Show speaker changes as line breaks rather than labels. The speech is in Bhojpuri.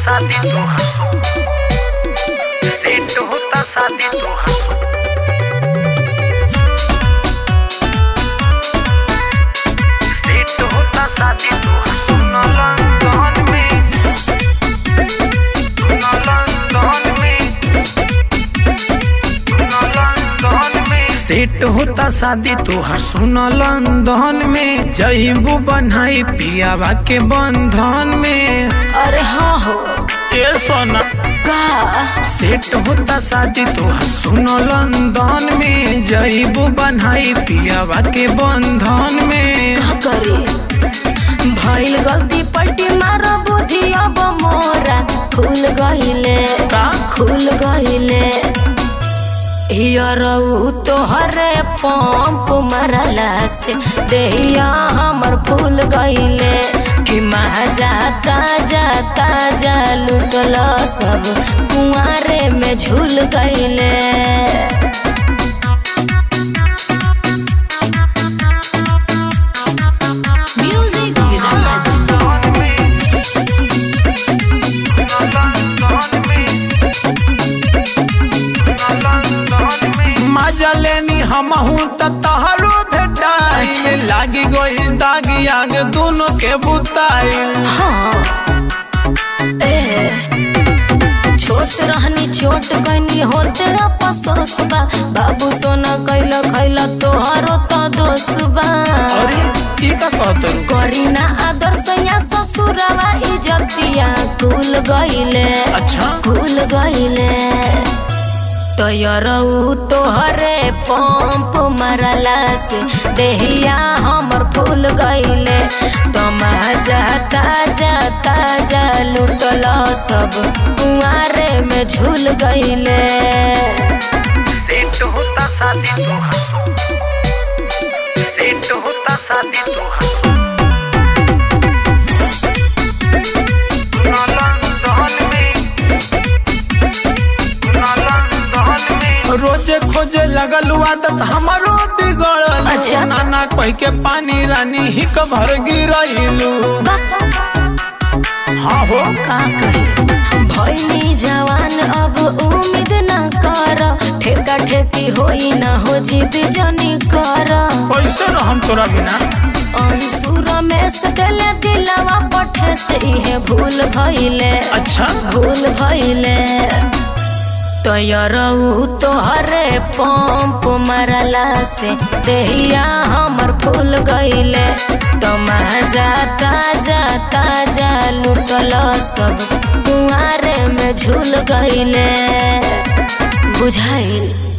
शादी तो हंसो सेट होता शादी तो हंसो सेट होता शादी तो हंसो न लंदन में न लंदन में न लंदन में सेट होता शादी तोहर सुन लंदन में जईबू बनाई पियावा के बंधन में
अरे हाँ हो
ए सोना
का
सेट होता शादी तोहर सुन लंदन में जईबू बनाई पियावा के बंधन में
का करे भइल गलती पलटी मार बुद्धि अब मोरा खुल गइले
का
खुल गइले हियरऊ तोहरे पंप मरला से देहिया हमर फूल गइले कि महाजा ताजा ताजा लुटल सब कुआरे में झूल गइले म्यूजिक विराज
मजा लेनी हमहू त तहरो भेटाई लागी गई दागी आग दोनों के बुताई
हाँ ए छोट रहनी छोट कनी होते अफसोस बा बाबू सोना कैला खैला तोहरो तो दोष बा
अरे की का कहत
करी ना आदर सैया ससुरवा इजतिया कुल गइले
अच्छा
कुल गइले तयरऊ तोहरे पंप मरला से देहिया हमर फूल गइले तमाजा ताजा ताजा लुटल सब कुआरे में झूल गइले
सेट होता शादी तो हंसो सेट होता शादी तो हंसो न लंदन में न लंदन में रोजे खोजे लगल आदत हमारो बिगड़ल
अच्छा।
नाना कह के पानी रानी ही भर गिरैलू हाँ हो
का कही भइनी जवान अब उम्मीद न कर ठेका ठेकी होई न हो जिद जनी कर
कैसे रहम तोरा बिना
अंशु रमेश गले दिलवा पठे से इहे भूल भइले
अच्छा
भूल भइले तयरऊ तोहरे पंप मरला से देहिया हमर फूल गइले तमाजा ताजा ताजा लुटल सब कुआरे में झूल गइले बुझाइल